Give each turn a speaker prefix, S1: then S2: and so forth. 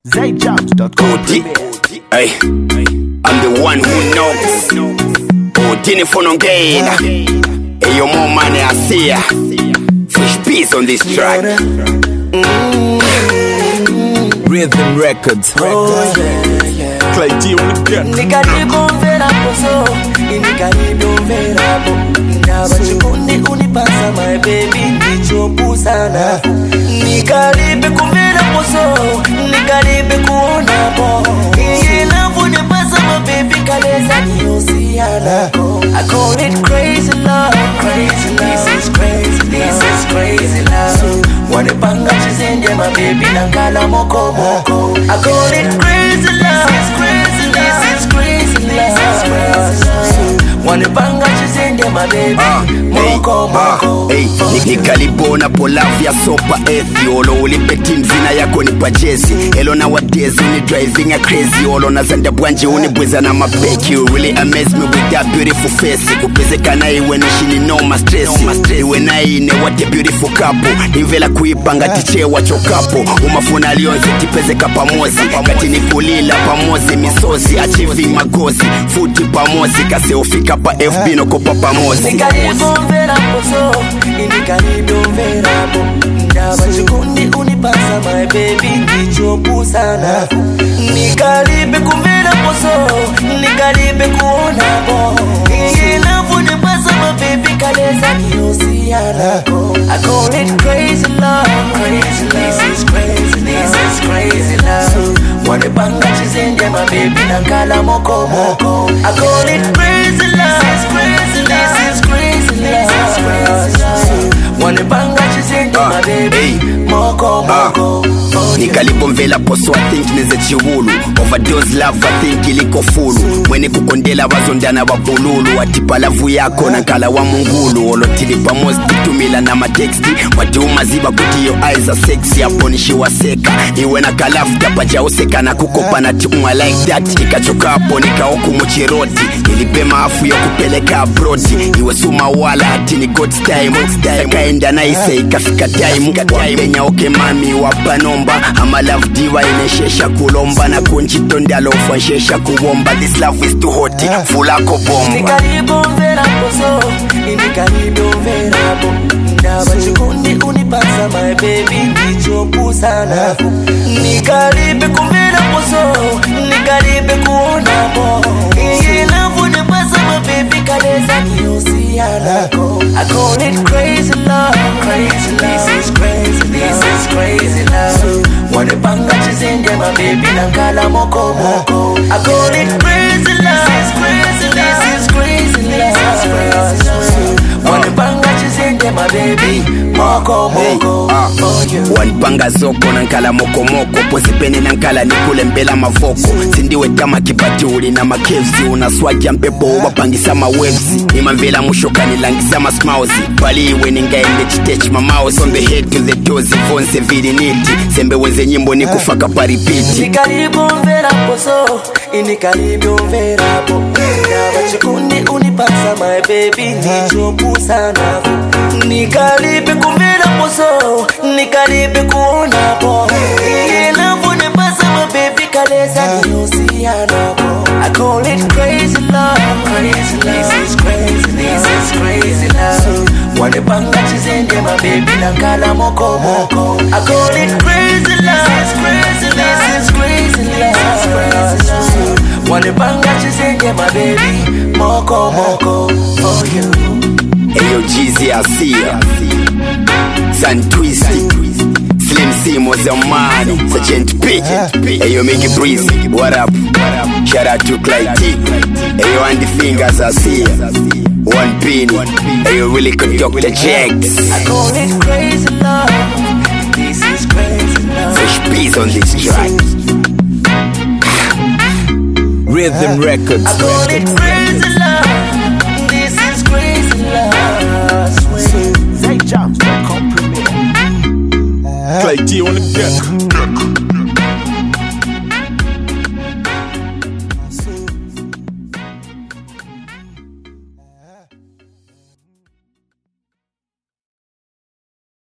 S1: ZJams.com.
S2: Hey, I'm the one who knocks. Udini fonongela. Hey, your more money I see ya. Fresh beats on this track.
S3: Rhythm Records. Clay G on the deck.
S4: nikaribomvera poso nikaribomverapo ndava chikundi unipasa my baby ndichopusana nikaribe kumvera poso nikaribe kuonapo iye lavu nipasa my baby kaleza niyosiyana I call it crazy love, crazy love. This is crazy, this is crazy love. Wanipanga chizende my baby nankala moko moko. I call it crazy love, this is crazy love. This is crazy love. Wanipanga chizende my baby moko moko.
S2: Hey, nikalibona polavu ya sopa ethi olo ulipe tim zina yako ni pajezi elo nowadays uni driving a crazy olo nazanda bwanje unibweza na mabeki you really amaze me with that beautiful face kupezekana iwe nishini noma stress iwe naine what a beautiful couple nimvela kuipanga tichewa chokapo umafuna lionze tipezeka pamozi kati nikulila pamozi misozi achivi magozi futi pamozi kaseufika pa fb nokopa pamozi
S4: nikaribomvera poso nikaribomverapo ndava chikundi unipasa my baby ndichopusana nikaribe kumvera poso nikaribe kuonapo iye lavu nipasa my baby kaleza niyosiyana I call it crazy love, crazy love. This is crazy, this is crazy love. Wanipanga chizende my baby nankala moko moko. I call it crazy love, this is crazy love. This is crazy love. Wanipanga chizende my baby moko moko. Oh, yeah.
S2: nikalibomvela poso i think nize chiwulu overdose love i think iliko fulu mwene kukondela vazondana vavululu atipa lavu yako nankala wa mungulu olotili pamozi titumila na mateksti watiuma ziva kuti yo eyes are sexy apo nishiwaseka iwe na kalafu tapajauseka na kukopa na tiumwa like that ikachokapo nikaokumuchiroti nilipema afu ya kupeleka abroti iwe suma wala ati ni god's time kaenda naise ikafika time wapenya oke mami wapanomba ama love diva ineshesha kulomba na kunchitondalofa nshesha kuwomba this love is too hot fulako bomba
S4: nikaribomvera poso nikaribomverapo ndava chikundi unipasa my baby ndichopusana nikaribe kumvera poso nikaribe kuonapo iye lavu nipasa my baby kaleza niyosiyanako I call it crazy love, crazy love. This is crazy, this is crazy love. Wanipanga chizende my baby nankala moko moko. I call it crazy love, this is crazy love. This is crazy love. Wanipanga chizende my baby moko moko. For you.
S2: wanipanga zoko nankala mokomoko pozipene nankala nikule mbela mavoko sindiwe tama kipatuli na makevzi unaswaja mpepo wapangisa mawevzi nimamvela mushoka nilangisa masmausi paliwe ningaende chitechi mamaus on the head to the toes vonse viliniti sembe wenze nyimbo nikufaka paripiti
S4: nikaribomvera poso nikaribomverapo ndava chikundi unipasa my baby ndichopusanapo nikaribe kumvera poso nikaribe kuonapo iye lavu nipasa my baby kaleza niyosiyanapo I call it crazy love, crazy love. This is crazy, this is crazy love. Wanipanga chizende my baby nankala moko moko. I call it crazy love, this is crazy love. This is crazy love. Wanipanga chizende my baby moko moko for you.
S2: Eyo Jeezy Asia San Twisty Slim Simo Zamani Sergeant P Eyo Mickey Breeze What up? Shout out to Clay T Eyo Andy Fingers Asia One Pin Eyo really good Dr. Jax
S4: I call it crazy love. This is crazy love.
S2: Fresh beats on this track
S3: Rhythm Records.
S4: I call it crazy love. This is crazy love. Swear.
S1: ZJams.com premiere.
S3: Clay G on the deck.